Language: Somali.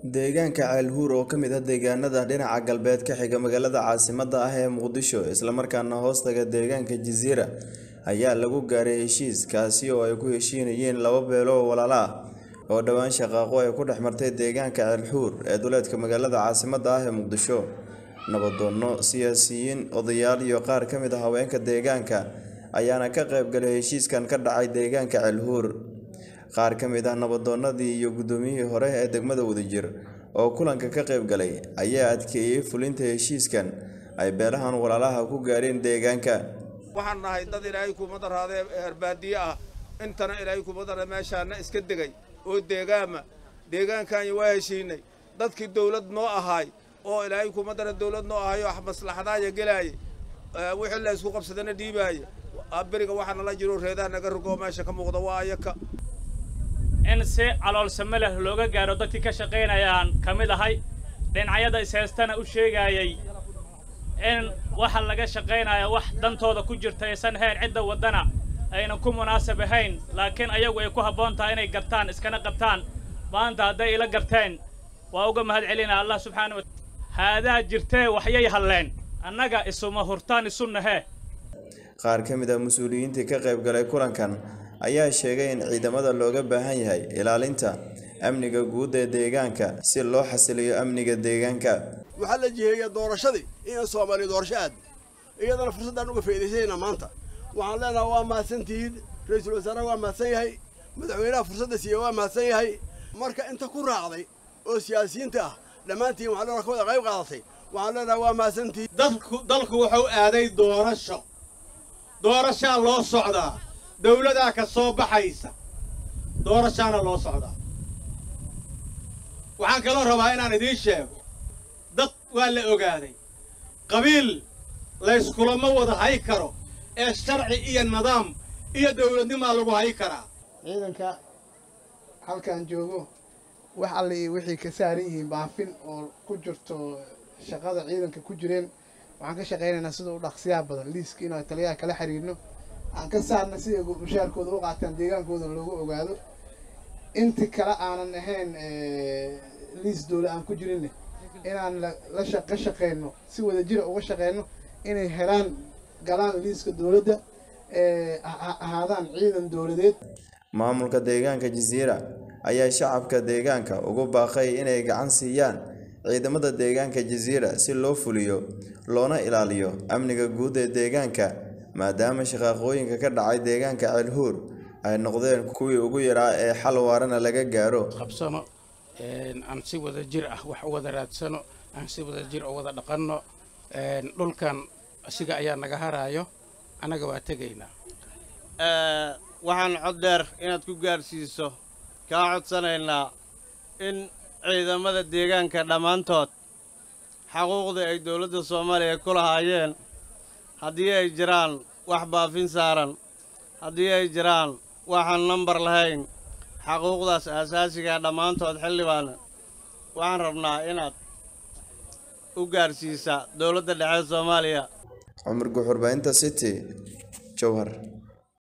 deegaanka ceelhuur oo ka mid ah deegaanada dhinaca galbeed ka xiga magaalada caasimadda ah ee muqdisho islamarkaana hoostaga deegaanka jasiira ayaa lagu gaaray heshiis kaasi oo ay ku heshiinayeen laba beelo oo walaalo ah oo dhowaan shaqaaqo ay ku dhex martay deegaanka ceelhuur ee duleedka magaalada caasimadda ah ee muqdisho nabadoonno siyaasiyiin odayaal iyo qaar ka mid ah haweenka deegaanka ayaana ka qaybgalay heshiiskan ka dhacay deegaanka ceelhuur qaar ka mid ah nabadoonnadii iyo guddoomiyihii hore ee degmada wadajir oo kulanka ka qayb galay ayaa adkeeyey fulinta heshiiskan ay beelahan walaalaha ku gaareen deegaanka waxaan nahay dad ilaahay kuma daraadee herbaadiye ah intana ilaahay kuma dara meeshaana iska degay oo deegaama deegaankaanya waa heshiinay dadkii dawlad noo ahaay oo ilaahay kuma dara dawlad noo ahay oo maslaxadaaya gelaayay wixii la isku qabsadana dhiibaaya beriga waxaa nala jiro reedaha naga rogoo meesha ka muuqda waa ayaka in si caloolsame leh looga gaaro dadkii ka shaqaynayaan ka mid ahay dhinacyada ishaystana u sheegayay in waxa laga shaqaynaya wax dantooda ku jirta aysan ahayn cidda waddana aynan ku munaasab ahayn laakiin ayagu ay ku habboon tahay inay gartaan iskana qabtaan maanta hadday ila garteen waa uga mahad celinaa allah subxaana wa haadaa jirtee waxyay halleen annaga isuma hurtaan isu nahee qaar ka mid ah mas-uuliyiintii ka qayb galay kulankan ayaa sheegay in ciidamada looga baahan yahay ilaalinta amniga guud ee deegaanka si loo xasiliyo amniga deegaanka waxaa la jiheeyaa doorashadii in soomaaliya doorasho aad iyadana fursaddaan uga faa'iidaysanayna maanta waxaan leenaha waa mahadsantihiin ra-iisul wasaaraha waa mahadsan yahay madaxweynaha fursadda siiya waa mahadsan yahay marka inta ku raacday oo siyaasiyiinta ah dhammaantiin waxaa leenaha ka wada qayb qaadatay waxaan leenaha waa mahadsantihiin dadku dalku wuxuu aaday doorasho doorashaa loo socdaa dawladaa ka soo baxaysa doorashaana loo socdaa waxaan kaloo rabaa inaan idiin sheego dad waa la ogaaday qabiil layskulama wada hay karo ee sharci iyo nidaam iyo dawladnimaa lagu hay karaa ciidanka halkan joogo wax alle iyo wixii ka saaran yihiin baafin oo ku jirto shaqada ciidanka ku jireen waxaan ka shaqaynaynaa sida u dhaqsiyaa badan liiska inuu taliyaha kala xiriirno aan ka saarna si ay mushaarkooda u qaataan deegaankooda loogu ogaado inti kale aanan ahayn liis dowla aan ku jirinne inaan la ka shaqeyno si wada jira uga shaqeyno inay helaan galaan liiska dowladda ahaadaan ciidan dowladeed maamulka deegaanka jasiira ayaa shacabka deegaanka ugu baaqay inay gacan siiyaan ciidamada deegaanka jasiira si loo fuliyo loona ilaaliyo amniga guud ee deegaanka maadaama shaqaaqooyinka ka dhacay deegaanka ceelhuur ay noqdeen kuwii ugu yaraa ee xal waarana laga gaaro qabsano aan si wada jir ah wax u wada raadsano aan si wada jir u wada dhaqanno dhulkan asiga ayaa naga haraayo annaga waa tegaynaa waxaan cod dheer inaad ku gaadhsiiso kaa codsanaynaa in ciidamada deegaanka dhammaantood xaquuqdii ay dowladda soomaaliya ku lahaayeen haddii ay jiraan wax baafin saaran haddii ay jiraan waxaan nambar lahayn xaquuqdaas aasaasigaa dhammaantood xildhibaana waxaan rabnaa inaad u gaadhsiisa dowladda dhexe soomaaliya cumar guxurbaynta city jowhar